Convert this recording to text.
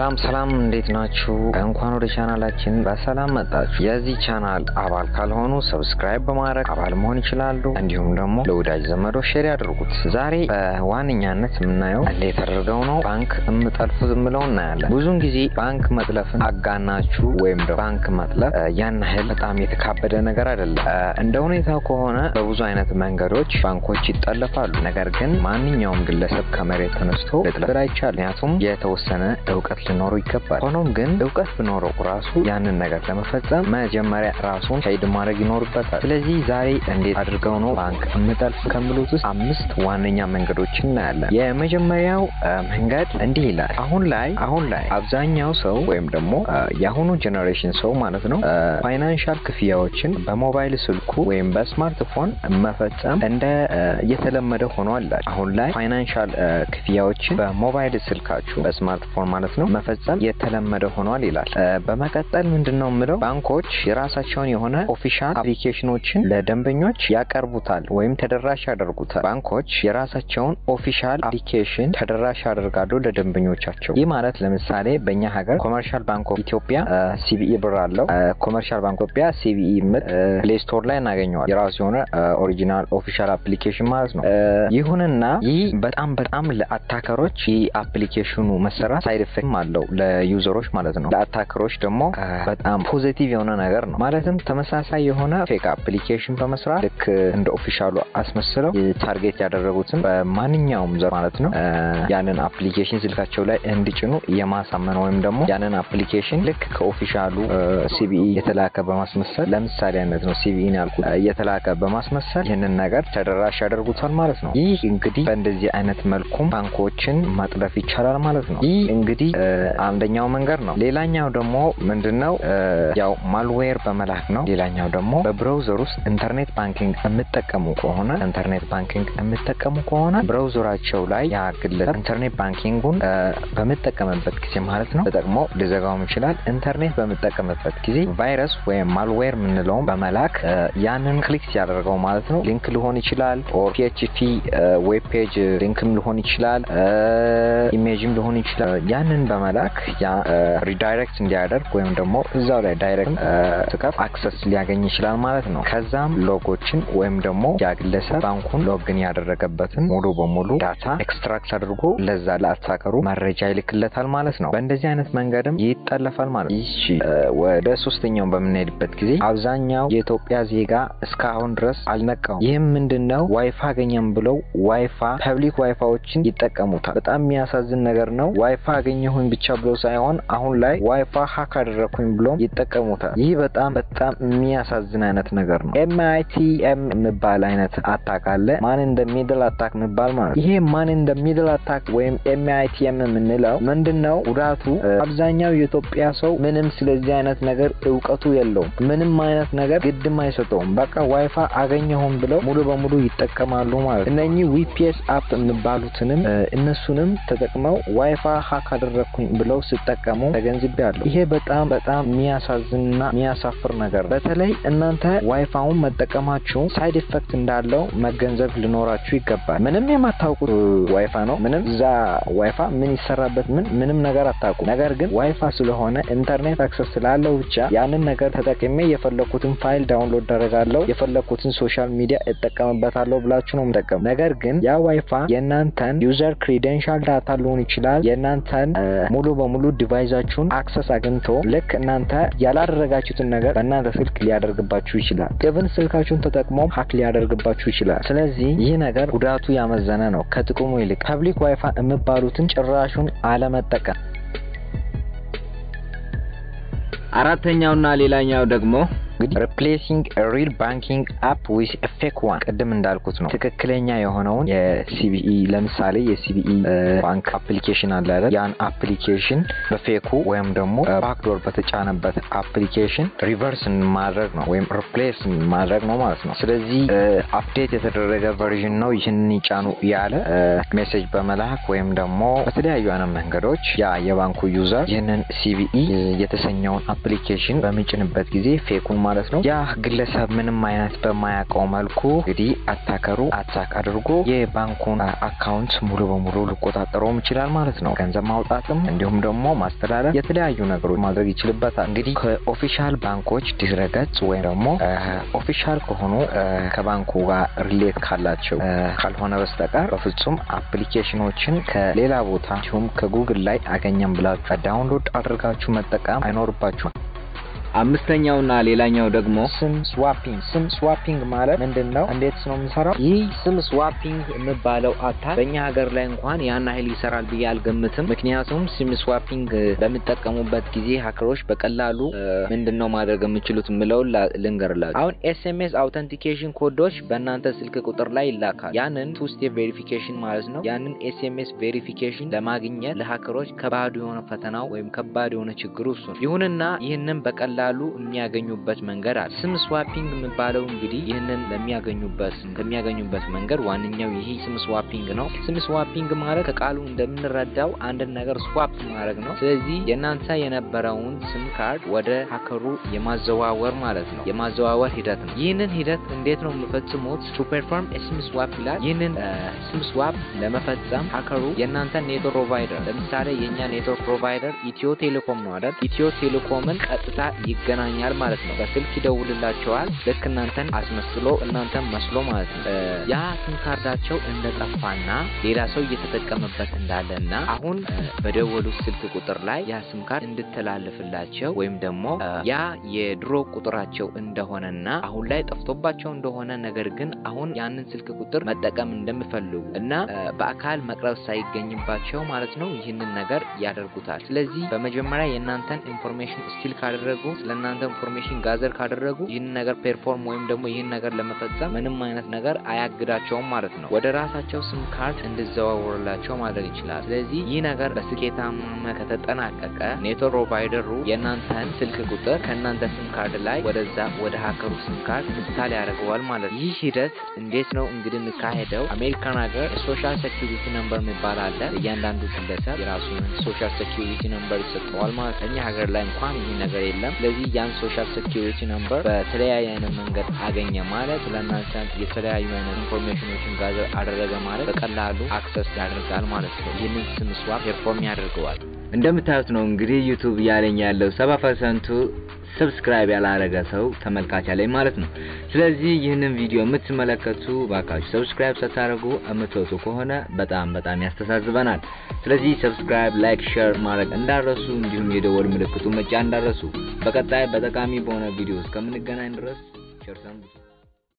ሰላም ሰላም፣ እንዴት ናችሁ? እንኳን ወደ ቻናላችን በሰላም መጣችሁ። የዚህ ቻናል አባል ካልሆኑ ሰብስክራይብ በማድረግ አባል መሆን ይችላሉ። እንዲሁም ደግሞ ለወዳጅ ዘመዶ ሼር ያድርጉት። ዛሬ በዋነኛነት የምናየው እንዴት አድርገው ነው ባንክ የምጠልፉት የምለው እናያለን። ብዙውን ጊዜ ባንክ መጥለፍን አጋናችሁ ወይም ደግሞ ባንክ መጥለፍ ያን ያህል በጣም የተካበደ ነገር አይደለም። እንደ ሁኔታው ከሆነ በብዙ አይነት መንገዶች ባንኮች ይጠለፋሉ። ነገር ግን ማንኛውም ግለሰብ ከመሬት ተነስቶ ልጥለፍ አይቻልም። ምክንያቱም የተወሰነ እውቀት ሊኖረው ይገባል። ሆኖም ግን እውቀት ቢኖረው ራሱ ያንን ነገር ለመፈጸም መጀመሪያ ራሱን ሻይድ ማድረግ ይኖርበታል። ስለዚህ ዛሬ እንዴት አድርገው ነው ባንክ የምጠልፍ ከሚሉት ውስጥ አምስት ዋነኛ መንገዶች እናያለን። የመጀመሪያው መንገድ እንዲህ ይላል። አሁን ላይ አሁን ላይ አብዛኛው ሰው ወይም ደግሞ የአሁኑ ጄኔሬሽን ሰው ማለት ነው ፋይናንሻል ክፍያዎችን በሞባይል ስልኩ ወይም በስማርትፎን መፈጸም እንደ የተለመደ ሆኗል። አሁን ላይ ፋይናንሻል ክፍያዎችን በሞባይል ስልካችሁ በስማርትፎን ማለት ነው መፈጸም የተለመደ ሆኗል ይላል። በመቀጠል ምንድን ነው የምለው ባንኮች የራሳቸውን የሆነ ኦፊሻል አፕሊኬሽኖችን ለደንበኞች ያቀርቡታል ወይም ተደራሽ ያደርጉታል። ባንኮች የራሳቸውን ኦፊሻል አፕሊኬሽን ተደራሽ ያደርጋሉ ለደንበኞቻቸው። ይህ ማለት ለምሳሌ በእኛ ሀገር ኮመርሻል ባንክ ኦፍ ኢትዮጵያ ሲቢኢ ብር አለው። ኮመርሻል ባንክ ኢትዮጵያ ሲቢኢ ምል ፕሌይ ስቶር ላይ እናገኘዋል። የራሱ የሆነ ኦሪጂናል ኦፊሻል አፕሊኬሽን ማለት ነው። ይሁንና ይህ በጣም በጣም ለአታከሮች ይህ አፕሊኬሽኑ መሰራት ሳይድ ኢፌክት አለው ለዩዘሮች ማለት ነው። ለአታከሮች ደግሞ በጣም ፖዚቲቭ የሆነ ነገር ነው። ማለትም ተመሳሳይ የሆነ ፌክ አፕሊኬሽን በመስራት ልክ እንደ ኦፊሻሉ አስመስለው ታርጌት ያደረጉትን በማንኛውም ዘር ማለት ነው ያንን አፕሊኬሽን ስልካቸው ላይ እንዲጭኑ የማሳመን ወይም ደግሞ ያንን አፕሊኬሽን ልክ ከኦፊሻሉ ሲቢኢ የተላከ በማስመሰል ለምሳሌ አይነት ነው ሲቢኢን ያልኩት የተላከ በማስመሰል ይህንን ነገር ተደራሽ ያደርጉታል ማለት ነው። ይህ እንግዲህ በእንደዚህ አይነት መልኩም ባንኮችን መጥለፍ ይቻላል ማለት ነው። ይህ እንግዲህ አንደኛው መንገድ ነው። ሌላኛው ደግሞ ምንድን ነው ያው ማልዌር በመላክ ነው። ሌላኛው ደግሞ በብራውዘር ውስጥ ኢንተርኔት ባንኪንግ የምጠቀሙ ከሆነ ኢንተርኔት ባንኪንግ የምጠቀሙ ከሆነ ብራውዘራቸው ላይ ያ ግለሰብ ኢንተርኔት ባንኪንጉን በምጠቀምበት ጊዜ ማለት ነው ተጠቅሞ ሊዘጋውም ይችላል። ኢንተርኔት በምጠቀምበት ጊዜ ቫይረስ ወይም ማልዌር የምንለውን በመላክ ያንን ክሊክ ሲያደርገው ማለት ነው ሊንክ ሊሆን ይችላል ኦር ፒኤችፒ ዌብ ፔጅ ሊንክም ሊሆን ይችላል ኢሜጅም ሊሆን ይችላል ያንን በመላክ ያ ሪዳይሬክት እንዲያደርግ ወይም ደግሞ እዛው ላይ ዳይሬክት ስከፍ አክሰስ ሊያገኝ ይችላል ማለት ነው። ከዛም ሎጎችን ወይም ደግሞ ያ ግለሰብ ባንኩን ሎግን ያደረገበትን ሙሉ በሙሉ ዳታ ኤክስትራክት አድርጎ ለዛ ለአታከሩ መረጃ ይልክለታል ማለት ነው። በእንደዚህ አይነት መንገድም ይጠለፋል ማለት ነው። ይቺ ወደ ሶስተኛው በምንሄድበት ጊዜ አብዛኛው የኢትዮጵያ ዜጋ እስካሁን ድረስ አልነቃውም። ይህም ምንድን ነው ዋይፋ አገኘም ብለው ዋይፋ ፐብሊክ ዋይፋዎችን ይጠቀሙታል። በጣም የሚያሳዝን ነገር ነው። ዋይፋ አገኘሁኝ ብቻ ብሎ ሳይሆን አሁን ላይ ዋይፋ ሀክ አደረግኩኝ ብሎም ይጠቀሙታል። ይህ በጣም በጣም የሚያሳዝን አይነት ነገር ነው። ኤምአይቲኤም የሚባል አይነት አታክ አለ። ማን እንደ ሚድል አታክ የሚባል ማለት ይሄ ማን እንደ ሚድል አታክ ወይም ኤምአይቲኤም የምንለው ምንድን ነው? ጉዳቱ አብዛኛው የኢትዮጵያ ሰው ምንም ስለዚህ አይነት ነገር እውቀቱ የለውም። ምንም አይነት ነገር ግድም አይሰጠውም። በቃ ዋይፋ አገኘሁም ብለው ሙሉ በሙሉ ይጠቀማሉ ማለት እነኚህ ዊፒኤስ አፕ የሚባሉትንም እነሱንም ተጠቅመው ዋይፋ ሀክ አደረግኩኝ ብለው ሲጠቀሙ ተገንዝቤያለሁ። ይሄ በጣም በጣም የሚያሳዝንና የሚያሳፍር ነገር በተለይ እናንተ ዋይፋውን መጠቀማችሁ ሳይድ ኢፌክት እንዳለው መገንዘብ ሊኖራችሁ ይገባል። ምንም የማታውቁት ዋይፋ ነው። ምንም እዛ ዋይፋ ምን ይሰራበት ምን ምንም ነገር አታውቁም። ነገር ግን ዋይፋ ስለሆነ ኢንተርኔት አክሰስ ስላለው ብቻ ያንን ነገር ተጠቅሜ የፈለኩትን ፋይል ዳውንሎድ አደረጋለሁ፣ የፈለኩትን ሶሻል ሚዲያ እጠቀምበታለሁ ብላችሁ ነው የምጠቀሙ። ነገር ግን ያ ዋይፋ የእናንተን ዩዘር ክሪደንሻል ዳታ ሊሆን ይችላል የእናንተን ሙሉ በሙሉ ዲቫይዛችሁን አክሰስ አግኝቶ ልክ እናንተ ያላደረጋችሁትን ነገር በእናንተ ስልክ ሊያደርግባችሁ ይችላል። ኢቭን ስልካችሁን ተጠቅሞ ሀክ ሊያደርግባችሁ ይችላል። ስለዚህ ይህ ነገር ጉዳቱ ያመዘነ ነው ከጥቅሙ ይልቅ። ፐብሊክ ዋይፋ የሚባሉትን ጭራሹን አለመጠቀም። አራተኛውና ሌላኛው ደግሞ እንግዲህ ሪፕሌሲንግ ሪል ባንኪንግ አፕ ዊዝ ፌክ ዋን ቅድም እንዳልኩት ነው። ትክክለኛ የሆነውን የሲቢኢ ለምሳሌ የሲቢኢ ባንክ አፕሊኬሽን አለ አይደል? ያን አፕሊኬሽን በፌኩ ወይም ደግሞ ባክዶር በተጫነበት አፕሊኬሽን ሪቨርስ ማድረግ ነው ወይም ሪፕሌስ ማድረግ ነው ማለት ነው። ስለዚህ አፕዴት የተደረገ ቨርዥን ነው ይህንን ይጫኑ ያለ ሜሴጅ በመላክ ወይም ደግሞ በተለያዩ አይነት መንገዶች ያ የባንኩ ዩዘር ይህንን ሲቢኢ የተሰኘውን አፕሊኬሽን በሚጭንበት ጊዜ ፌኩን ማለት ነው። ያ ግለሰብ ምንም አይነት በማያውቀው መልኩ እንግዲህ አታከሩ አታክ አድርጎ የባንኩን አካውንት ሙሉ በሙሉ ሊቆጣጠረውም ይችላል ማለት ነው። ገንዘብ ማውጣትም እንዲሁም ደግሞ ማስተላለፍ፣ የተለያዩ ነገሮች ማድረግ ይችልበታል። እንግዲህ ከኦፊሻል ባንኮች ድረገጽ ወይም ደግሞ ኦፊሻል ከሆኑ ከባንኩ ጋር ሪሌት ካላቸው ካልሆነ በስተቀር በፍጹም አፕሊኬሽኖችን ከሌላ ቦታ እንዲሁም ከጉግል ላይ አገኘም ብላችሁ ዳውንሎድ አድርጋችሁ መጠቀም አይኖርባችሁም። አምስተኛውና ሌላኛው ደግሞ ስም ስዋፒንግ። ስም ስዋፒንግ ማለት ምንድን ነው? እንዴት ነው የምሰራው? ይህ ስም ስዋፒንግ የሚባለው አታክ በእኛ ሀገር ላይ እንኳን ያን ያህል ይሰራል ብዬ አልገምትም። ምክንያቱም ስም ስዋፒንግ በሚጠቀሙበት ጊዜ ሀከሮች በቀላሉ ምንድን ነው ማድረግ የምችሉት የምለውን ልንገርላችሁ። አሁን ኤስኤምኤስ አውተንቲኬሽን ኮዶች በእናንተ ስልክ ቁጥር ላይ ይላካል። ያንን ቱ ስቴፕ ቬሪፊኬሽን ማለት ነው። ያንን ኤስኤምኤስ ቬሪፊኬሽን ለማግኘት ለሀከሮች ከባዱ የሆነ ፈተናው ወይም ከባድ የሆነ ችግሩ እሱ ነው። ይሁንና ይህንን በቀላሉ የሚያገኙበት መንገድ አለ። ስም ስዋፒንግ የሚባለው እንግዲህ ይህንን ለሚያገኙበት ከሚያገኙበት መንገድ ዋነኛው ይሄ ስም ስዋፒንግ ነው። ስም ስዋፒንግ ማለት ከቃሉ እንደምንረዳው አንድን ነገር ስዋፕ ማድረግ ነው። ስለዚህ የእናንተ የነበረውን ስም ካርድ ወደ ሀከሩ የማዘዋወር ማለት ነው፣ የማዘዋወር ሂደት ነው። ይህንን ሂደት እንዴት ነው የምፈጽሙት? ቱ ፐርፎርም ስም ስዋፕ ይላል። ይህንን ስም ስዋፕ ለመፈጸም ሀከሩ የእናንተ ኔትወርክ ፕሮቫይደር ለምሳሌ የእኛ ኔትወርክ ፕሮቫይደር ኢትዮ ቴሌኮም ነው አይደል? ኢትዮ ቴሌኮምን ቀጥታ ይገናኛል ማለት ነው። በስልክ ይደውልላቸዋል። ልክ እናንተን አስመስሎ እናንተን መስሎ ማለት ነው። ያ ሲም ካርዳቸው እንደጠፋና ሌላ ሰው እየተጠቀመበት እንዳለና አሁን በደወሉት ስልክ ቁጥር ላይ ያ ሲም ካርድ እንድተላለፍላቸው ወይም ደግሞ ያ የድሮ ቁጥራቸው እንደሆነና አሁን ላይ ጠፍቶባቸው እንደሆነ ነገር ግን አሁን ያንን ስልክ ቁጥር መጠቀም እንደሚፈልጉ እና በአካል መቅረብ ሳይገኝባቸው ማለት ነው ይህንን ነገር ያደርጉታል። ስለዚህ በመጀመሪያ የእናንተን ኢንፎርሜሽን ስቲል ካደረጉ ስለ እናንተ ኢንፎርሜሽን ጋዘር ካደረጉ ይህን ነገር ፔርፎርም ወይም ደግሞ ይህን ነገር ለመፈጸም ምንም አይነት ነገር አያግዳቸውም ማለት ነው። ወደ ራሳቸው ስም ካርድ እንዲዘዋወርላቸው ማድረግ ይችላል። ስለዚህ ይህ ነገር በስኬታማ ከተጠናቀቀ ኔትወርክ ፕሮቫይደሩ የእናንተን ስልክ ቁጥር ከእናንተ ስም ካርድ ላይ ወደዛ ወደ ሀከሩ ስም ካርድ ኢንስታል ያደርገዋል ማለት ነው። ይህ ሂደት እንዴት ነው እንግዲህ የሚካሄደው? አሜሪካን ሀገር ሶሻል ሴኪሪቲ ነምበር የሚባል አለ። እያንዳንዱ ግለሰብ የራሱን ሶሻል ሴኪሪቲ ነምበር ይሰጠዋል ማለት ነው። እኛ ሀገር ላይ እንኳን ይህ ነገር የለም። ስለዚህ ያን ሶሻል ሴኪሪቲ ነምበር በተለያየ አይነት መንገድ አገኘ ማለት ስለእናንተ የተለያዩ አይነት ኢንፎርሜሽኖችን ጋዘር አደረገ ማለት በቀላሉ አክሰስ ያደርጋል ማለት ነው። ይህንን ስም ስዋፕ ፔርፎርም ያደርገዋል። እንደምታዩት ነው እንግዲህ ዩቱብ እያለኝ ያለው ሰባ ፐርሰንቱ ሰብስክራይብ ያላረገ ሰው ተመልካች አለኝ ማለት ነው። ስለዚህ ይህንን ቪዲዮ የምትመለከቱ ባካችሁ ሰብስክራይብ ሳታደርጉ የምትወጡ ከሆነ በጣም በጣም ያስተሳዝበናል። ስለዚህ ሰብስክራይብ፣ ላይክ፣ ሼር ማድረግ እንዳረሱ እንዲሁም የደወል ምልክቱ መጫን እንዳረሱ። በቀጣይ በጠቃሚ በሆነ ቪዲዮ እስከምንገናኝ ድረስ ቸር ሰንብቱ።